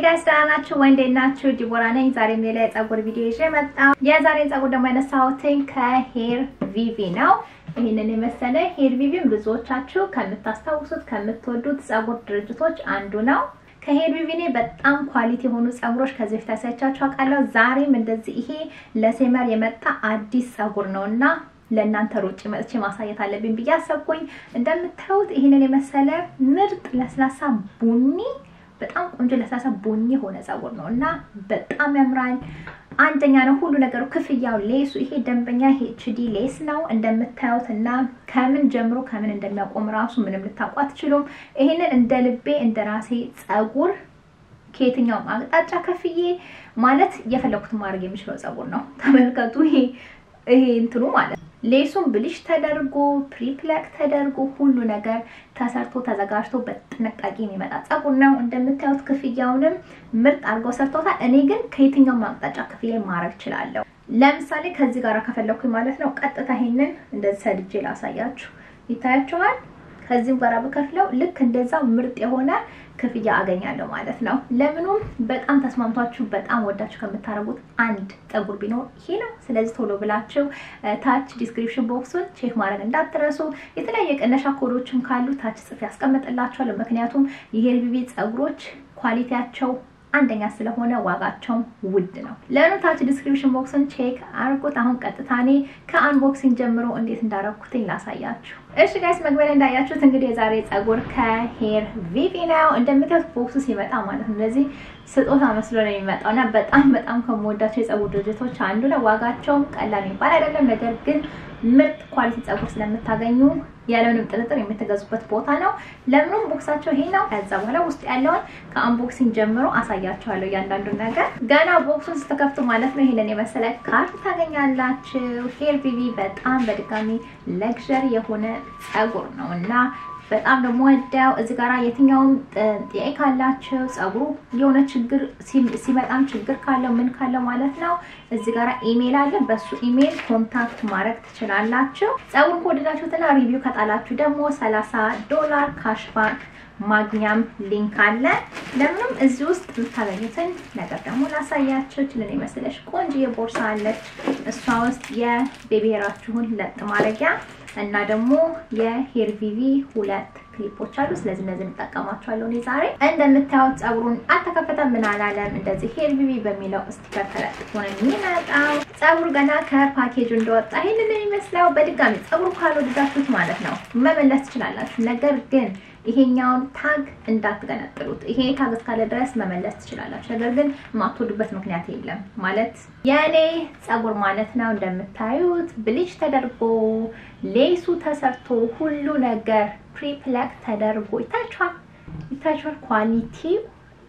ጋይስ ደህና ናችሁ ወይ? እንዴት ናችሁ? ዲቦራ ነኝ። ዛሬም ሌላ የፀጉር ቪዲዮ ይዤ መጣሁ። የዛሬን ፀጉር ደግሞ ያነሳሁትኝ ከሄር ቪቪ ነው። ይህንን የመሰለ ሄር ቪቪን ብዙዎቻችሁ ከምታስታውሱት ከምትወዱት ፀጉር ድርጅቶች አንዱ ነው። ከሄር ቪቪ እኔ በጣም ኳሊቲ የሆኑ ፀጉሮች ከዚህ በፊት አሳይቻችሁ አውቃለሁ። ዛሬም እንደዚህ ይሄ ለሴመር የመጣ አዲስ ፀጉር ነው እና ለእናንተ ሩጭ መጥቼ ማሳየት አለብኝ ብዬ አሰብኩኝ። እንደምታዩት ይህንን የመሰለ ምርጥ ለስላሳ ቡኒ በጣም ቆንጆ ለስላሳ ቡኒ የሆነ ፀጉር ነው እና በጣም ያምራል። አንደኛ ነው ሁሉ ነገሩ፣ ክፍያው፣ ሌሱ ይሄ ደንበኛ ኤችዲ ሌስ ነው እንደምታዩት እና ከምን ጀምሮ ከምን እንደሚያቆም ራሱ ምንም ልታውቁ አትችሉም። ይሄንን እንደ ልቤ እንደ ራሴ ፀጉር ከየትኛውም አቅጣጫ ከፍዬ ማለት እየፈለኩትን ማድረግ የሚችለው ፀጉር ነው። ተመልከቱ። ይሄ ይሄ እንትኑ ማለት ሌሱን ብልሽ ተደርጎ ፕሪፕለክ ተደርጎ ሁሉ ነገር ተሰርቶ ተዘጋጅቶ በጥንቃቄ የሚመጣ ፀጉር ነው። እንደምታዩት ክፍያውንም ምርጥ አድርገው ሰርተውታል። እኔ ግን ከየትኛውም አቅጣጫ ክፍያ ማድረግ እችላለሁ። ለምሳሌ ከዚህ ጋር ከፈለኩኝ ማለት ነው ቀጥታ ይሄንን እንደዚህ ሰድጄ ላሳያችሁ፣ ይታያችኋል። ከዚህም ጋር ብከፍለው ልክ እንደዛው ምርጥ የሆነ ክፍያ አገኛለሁ ማለት ነው። ለምኑም በጣም ተስማምቷችሁ በጣም ወዳችሁ ከምታደርጉት አንድ ፀጉር ቢኖር ይሄ ነው። ስለዚህ ቶሎ ብላችሁ ታች ዲስክሪፕሽን ቦክሱን ቼክ ማድረግ እንዳትረሱ። የተለያዩ የቅነሻ ኮዶችም ካሉ ታች ጽፌ ያስቀምጥላችኋለሁ። ምክንያቱም የሄር ቪቪ ፀጉሮች ኳሊቲያቸው አንደኛ ስለሆነ ዋጋቸውም ውድ ነው። ለእኑ ታች ዲስክሪፕሽን ቦክስን ቼክ አርጉት። አሁን ቀጥታ እኔ ከአንቦክሲንግ ጀምሮ እንዴት እንዳረኩትኝ ላሳያችሁ። እሺ ጋይስ መግቢያ ላይ እንዳያችሁት እንግዲህ የዛሬ ፀጉር ከሄር ቪቪ ነው። እንደምታዩት ቦክሱ ሲመጣ ማለት ነው እንደዚህ ስጦታ መስሎ ነው የሚመጣው እና በጣም በጣም ከምወዳቸው የፀጉር ድርጅቶች አንዱ ነው። ዋጋቸውም ቀላል የሚባል አይደለም። ነገር ግን ምርጥ ኳሊቲ ፀጉር ስለምታገኙ ያለምንም ጥርጥር የምትገዙበት ቦታ ነው። ለምንም ቦክሳቸው ይሄ ነው። ከዛ በኋላ ውስጥ ያለውን ከአንቦክሲንግ ጀምሮ አሳያችኋለሁ እያንዳንዱን ነገር። ገና ቦክሱን ስትከፍቱ ማለት ነው ይሄንን የመሰለ ካርድ ታገኛላችሁ። ሄር ቪቪ በጣም በድጋሚ ለግዠሪ የሆነ ፀጉር ነው እና በጣም ደግሞ ወዳው እዚህ ጋር የትኛውም ጥያቄ ካላችሁ ፀጉሩ የሆነ ችግር ሲመጣም ችግር ካለው ምን ካለው ማለት ነው እዚህ ጋር ኢሜል አለ። በሱ ኢሜል ኮንታክት ማድረግ ትችላላችሁ። ፀጉሩን ከወደዳችሁትና ሪቪው ከጣላችሁ ደግሞ 30 ዶላር ካሽባክ ማግኛም ሊንክ አለ። ለምንም እዚህ ውስጥ የምታገኙትን ነገር ደግሞ ላሳያችሁ። ችልን የመሰለሽ ቆንጆ ቦርሳ አለች። እሷ ውስጥ የቤቢ ሄራችሁን ለጥ ማድረጊያ እና ደግሞ የሄር ቪቪ ሁለት ክሊፖች አሉ። ስለዚህ እነዚህ እንጠቀማቸዋለሁ እኔ ዛሬ። እንደምታዩት ፀጉሩን አልተከፈተም ምን አላለም። እንደዚህ ሄር ቪቪ በሚለው ስቲከር ተለጥፎ ነው የሚመጣው። ፀጉሩ ገና ከፓኬጁ እንደወጣ ይህንን የሚመስለው። በድጋሚ ፀጉሩ ካልወደዳችሁት ማለት ነው መመለስ ትችላላችሁ። ነገር ግን ይሄኛውን ታግ እንዳትገነጥሉት። ይሄ ታግ እስካለ ድረስ መመለስ ትችላላችሁ። ነገር ግን የማትወዱበት ምክንያት የለም። ማለት የእኔ ፀጉር ማለት ነው እንደምታዩት ብሊች ተደርጎ ሌሱ ተሰርቶ ሁሉ ነገር ፕሪፕለክ ተደርጎ ይታችኋል፣ ይታችኋል ኳሊቲው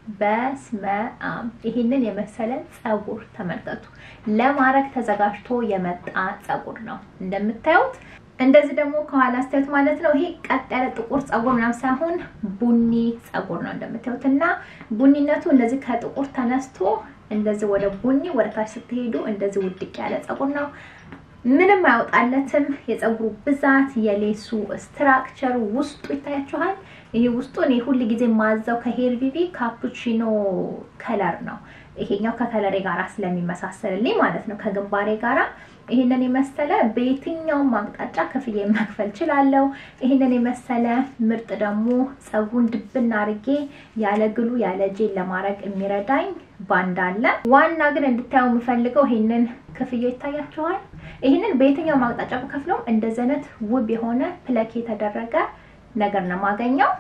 በስመ አብ ይህንን የመሰለ ፀጉር ተመልከቱ። ለማድረግ ተዘጋጅቶ የመጣ ፀጉር ነው እንደምታዩት። እንደዚህ ደግሞ ከኋላ አስተያየት ማለት ነው። ይሄ ቀጥ ያለ ጥቁር ፀጉር ምናምን ሳይሆን ቡኒ ፀጉር ነው እንደምታዩት እና ቡኒነቱ እንደዚህ ከጥቁር ተነስቶ እንደዚህ ወደ ቡኒ ወደ ታች ስትሄዱ እንደዚህ ውድቅ ያለ ፀጉር ነው። ምንም አይወጣለትም። የፀጉሩ ብዛት፣ የሌሱ ስትራክቸር ውስጡ ይታያችኋል። ይሄ ውስጡ እኔ ሁል ጊዜ ማዘው ከሄር ቪቪ ካፑቺኖ ከለር ነው። ይሄኛው ከከለሬ ጋራ ስለሚመሳሰልልኝ ማለት ነው ከግንባሬ ጋራ ይህንን የመሰለ በየትኛውም አቅጣጫ ክፍያ መክፈል ችላለው። ይህንን የመሰለ ምርጥ ደግሞ ፀጉሩን ድብና አርጌ ያለ ግሉ ያለ ጄል ለማድረግ የሚረዳኝ ባንድ አለ። ዋና ግን እንድታየው የምፈልገው ይህንን ክፍያ ይታያችኋል። ይህንን በየትኛውም አቅጣጫ ብከፍለው እንደዚህ አይነት ውብ የሆነ ፕለክ የተደረገ ነገር ነው የማገኘው።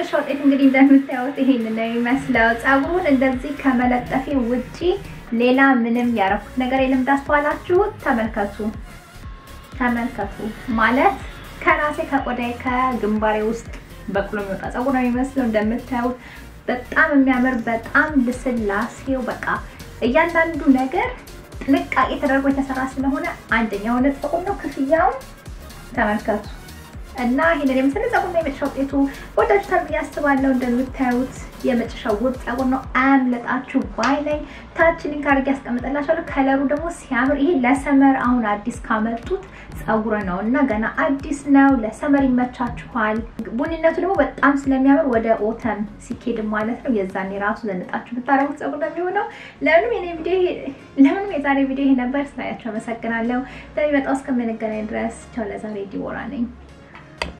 የመጨረሻ ውጤት እንግዲህ እንደምታዩት ይሄን ነው የሚመስለው። ፀጉሩን እንደዚህ ከመለጠፌ ውጪ ሌላ ምንም ያረኩት ነገር የለም። እንዳስተዋላችሁት ተመልከቱ፣ ተመልከቱ ማለት ከራሴ ከቆዳዬ ከግንባሬ ውስጥ በቅሎ የሚወጣ ፀጉር ነው የሚመስለው። እንደምታዩት በጣም የሚያምር በጣም ልስላሴው በቃ እያንዳንዱ ነገር ጥንቃቄ ተደርጎ የተሰራ ስለሆነ አንደኛ የሆነ ፀጉር ነው። ክፍያውን ተመልከቱ እና ይሄንን የመሰለ ፀጉር ነው የመጨረሻ ውጤቱ። ወዳችሁታል ብዬ አስባለሁ። እንደምታዩት የመጨረሻ ውብ ፀጉር ነው። አያምልጣችሁ ባይ ላይ ታች ሊንክ አድርጌ ያስቀምጥላችኋለሁ። ከለሩ ደግሞ ሲያምር ይሄ ለሰመር አሁን አዲስ ካመጡት ፀጉር ነው እና ገና አዲስ ነው። ለሰመር ይመቻችኋል። ቡኒነቱ ደግሞ በጣም ስለሚያምር ወደ ኦተም ሲኬድ ማለት ነው የዛኔ ራሱ ዘንጣችሁ ብታረጉት ፀጉር ነው የሚሆነው። ለምንም የኔ ቪዲዮ ለምንም የዛሬ ቪዲዮ ይሄ ነበር። ስላያችሁ አመሰግናለሁ። በሚመጣው እስከምንገናኝ ድረስ ቻው። ለዛሬ ዲቦራ ነኝ።